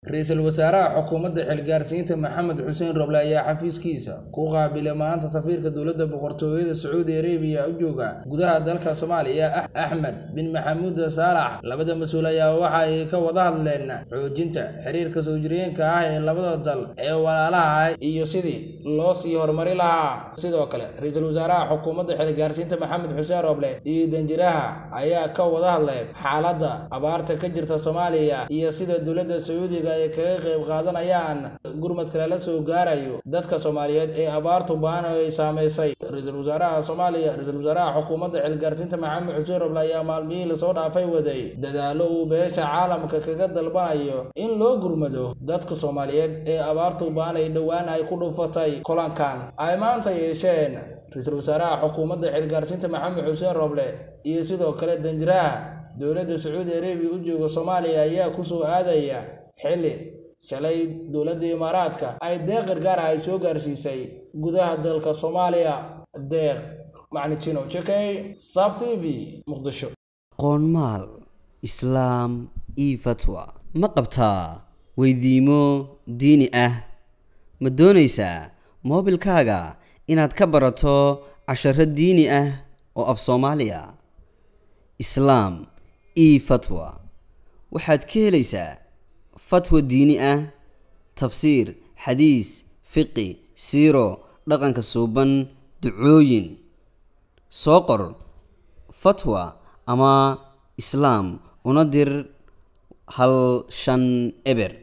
ra-iisul wasaaraha xukuumadda xilgaarsiinta maxamed xuseen roble ayaa xafiiskiisa ku qaabilay maanta safiirka dowladda boqortooyada sacuudi arabiya u jooga gudaha dalka soomaaliya axmed bin maxamuud saalax labada mas-uul ayaa waxa ay ka wada hadleen xoojinta xiriirka soo jireenka ah ee labada dal ee walaalaha iyo sidii loo sii horumari lahaa sidoo kale ra-iisul wasaaraha xukuumadda xilgaarsiinta maxamed xuseen roble iyo danjiraha ayaa ka wada hadlay xaaladda abaarta ka jirta soomaaliya iyo sida dowladda sacuudiga ay kaga qayb qaadanayaan gurmadka lala soo gaarayo dadka soomaaliyeed ee abaartu baan ay saameysay ra-iisul wasaaraha soomaaliya ra-iisul wasaaraha xukuumadda xilgaarsiinta maxamed xuseen roble ayaa maalmihii lasoo dhaafay waday dadaalo uu beesha caalamka kaga dalbanayo in loo gurmado dadka soomaaliyeed ee abaartu baan ay dhowaan ay ku dhufatay kulankan ay maanta yeesheen ra-iisul wasaaraha xukuumadda xilgaarsiinta maxamed xuseen roble iyo sidoo kale danjiraha dowladda sacuudi arabiya u jooga soomaaliya ayaa kusoo aadaya xilli shalay dowladda imaaraadka ay deeq gargaara ay soo gaarsiisay gudaha dalka soomaaliya deeq macnijino jekey sab t v muqdisho qoonmaal islaam io fatwa ma qabtaa weydiimo diini ah ma doonaysaa moobilkaaga inaad ka barato casharo diini ah oo af soomaaliya islaam io fatwa waxaad ka helaysaa fatwa diini ah tafsiir xadiis fiqi siiro dhaqanka suuban ducooyin soo qor fatwa ama islaam una dir hal shan eber